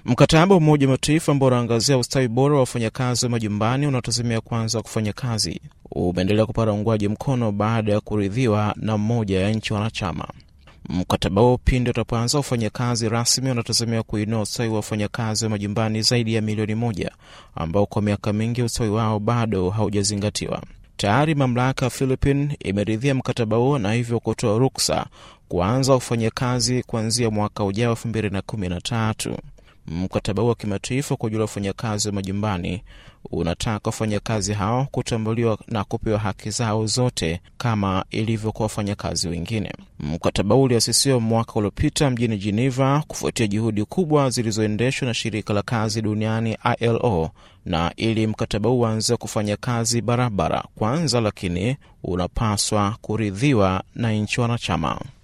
Mkataba wa Umoja wa Mataifa ambao unaangazia ustawi bora wa wafanyakazi wa majumbani unaotazamia kuanza kufanya kazi umeendelea kupata uungwaji mkono baada ya kuridhiwa na mmoja ya nchi wanachama. Mkataba huo pindi utapoanza kufanya kazi rasmi unatazamia kuinua ustawi wa wafanyakazi wa majumbani zaidi ya milioni moja ambao kwa miaka mingi ustawi wao bado haujazingatiwa. Tayari mamlaka ya Philippine imeridhia mkataba huo na hivyo kutoa ruksa kuanza kufanya kazi kuanzia mwaka ujao elfu mbili na kumi na tatu. Mkataba huo wa kimataifa kwa ajili ya wafanyakazi wa majumbani unataka wafanyakazi hao kutambuliwa na kupewa haki zao zote kama ilivyo kwa wafanyakazi wengine. Mkataba huu uliasisiwa mwaka uliopita mjini Geneva kufuatia juhudi kubwa zilizoendeshwa na shirika la kazi duniani ILO, na ili mkataba huu uanze kufanya kazi barabara kwanza, lakini unapaswa kuridhiwa na nchi wanachama.